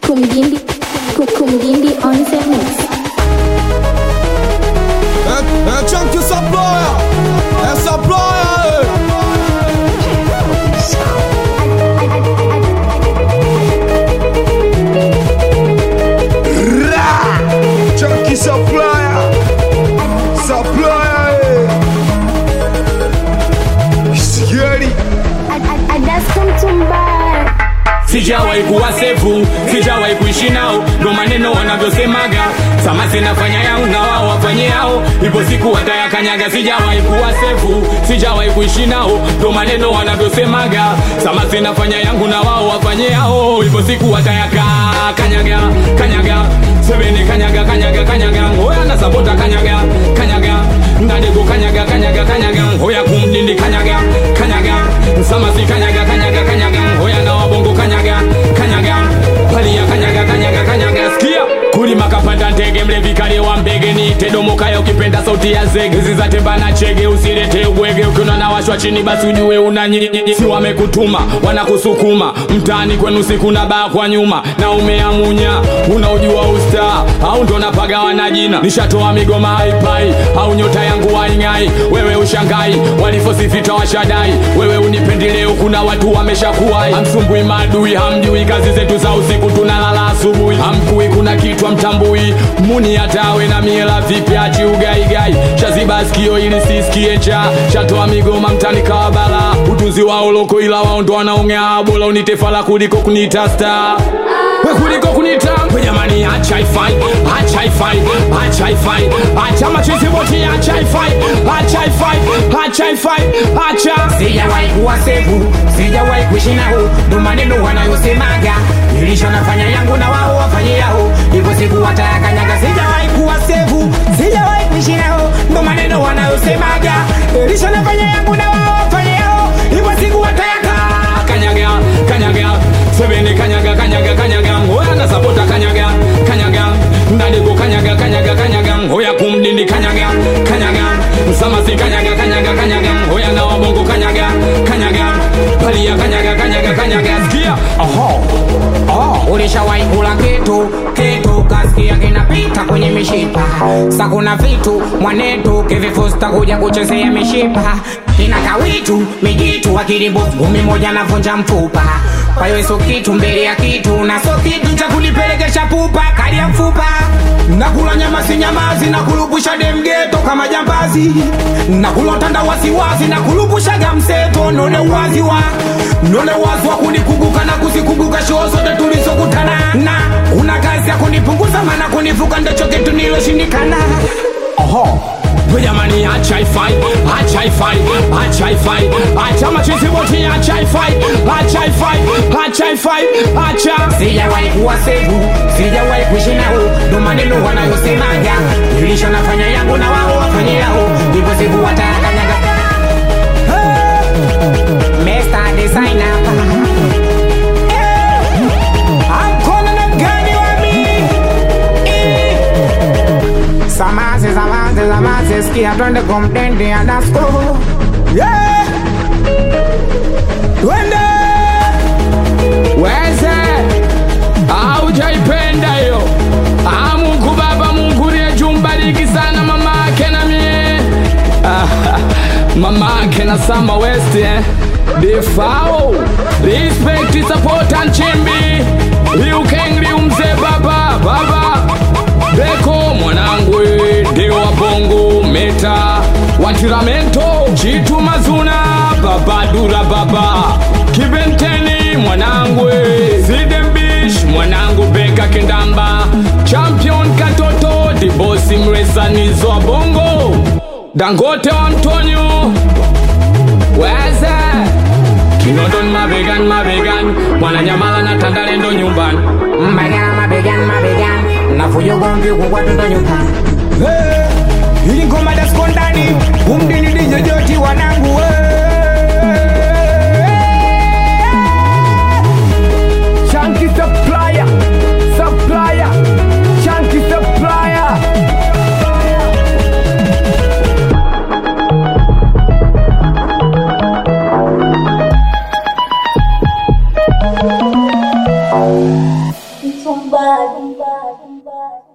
Kumgindi, Kumgindi on the mix. É, é tchan que saploia, é saploia, tchan que saploia, saploia, Sieri, sijawahi kuwa sefu, sijawahi kuishi nao, ndo maneno wanavyosemaga. Samasi nafanya yao na wao wafanye yao, ipo siku watayakanyaga. Sijawahi kuwa sefu, sijawahi kuishi nao, ndo maneno wanavyosemaga. Samasi nafanya yangu na wao wafanye yao, ipo siku watayaka kanyaga kanyaga sebene kanyaga kanyaga kanyaga hoya na sabota kanyaga kanyaga ndadego kanyaga kanyaga kanyaga hoya kumdindi kanyaga kanyaga samasi kanyaga kanyaga kanyaga hoya na wabongo kanyaga kanyaga palia kanyaga kanyaga kanyaga sikia kulima kapanda ndege mlevi kale wa mbege ni tedomokaya ukipenda sauti ya zege zizatemba na chege usilete ubwege ukiona na washwa chini basi ujue una nyinyi si wamekutuma wanakusukuma mtaani kwenu siku na baa kwa nyuma na umeamunya unaujua usta au ndo napagawa na jina nishatoa migoma haipai au nyota yangu waing'ai wewe ushangai walifosifita washadai wewe unipendeleo kuna watu wameshakuwai hamsumbui maadui hamjui kazi zetu za usiku tunalala asubuhi hamkui kuna kitu amtambui muni hatawe na miela vipi achi ugaigai shaziba sikio ili sisikie cha shatoa migoma mtani kawabala utunzi wao loko ila wao ndo wanaongea bora unitefala kuliko kunita star we kuliko kunita we jamani acha ifai acha ifai acha ifai acha machizi boti acha ifai acha ifai acha ifai acha sijawahi kuwa sefu sijawahi kuishi nao ndo maneno wanayosemaga nilisho nafanya yangu na wao wafanye yao hivyo siku watayakanyaga sijawahi kuwa sefu sijawahi kuishi nao ndo maneno wanayosemaga nilisho nafanya yangu na wao wafanye yao hivyo siku watayaka kanyaga kanyaga sebene kanyaga kanyaga kanyaga hoya na sapota kanyaga kanyaga ndadego kanyaga kanyaga kanyaga hoya kumdindi kanyaga kanyaga msamasi kanyaga kanyaga kanyaga hoya na wabongo kanyaga kanyaga palia kanyaga kanyaga kanyaga sikia Oho. Oh, ulishawahi kula kitu kitu kasikia kinapita kwenye mishipa sa kuna vitu mwanetu kivifusta kuja kuchezea mishipa kina kawitu mijitu akirimbo ngumi moja navunja mfupa kwa hiyo so kitu mbele ya kitu na so kitu cha kunipelekesha pupa kali ya mfupa nakula nyama si nyamazi na kulupusha demgeto kama jambazi na kulotanda wasiwasi na kulupushaga mseto none uwazi wa none uwazi wa kunikumbuka na kuzikumbuka shoo zote tulizokutana na una kazi ya kunipunguza maana kunivuka ndicho kitu niloshindikana oho we jamani acha ifai acha ifai acha ifai acha machizi boti acha ifai acha ifai acha ifai acha sijawahi kuwa sefu sijawahi kuishi nao ndo maneno wanayosemaga nilisho nafanya yangu na wao wafanye yao ndivyo siku watayakanyaga Mr. Designer I'm calling a gani wa mi Eh. Samaze, samaze, samaze, sikia twende kumdende anasko yeah. Twende weze aujaipenda hiyo Ah, mungu baba mungu niyejumbariki sana mama ake na mie Ah, mama ake na sama west eh. defao respect support and chimbi liukeng liumze baba baba beko mwanangu ndio wabongo meta watiramento chitu mazuna baba dura baba kibenteni mwanangu sidembish mwanangu beka kendamba champion katoto dibosi mresanizo wa bongo dangote wa mtonyo weze kinondon mabegan mabegan mwananyamala na tandalendo nyumbani Mabegani, mabegani, mabegani nafuja ugomvi kubwa tundo nyumbani ili ngoma dasko ndani umdini dijojoti wanangu we. Chunky supplier, supplier, chunky supplier. It's Boom bad, boom bad, boom bad.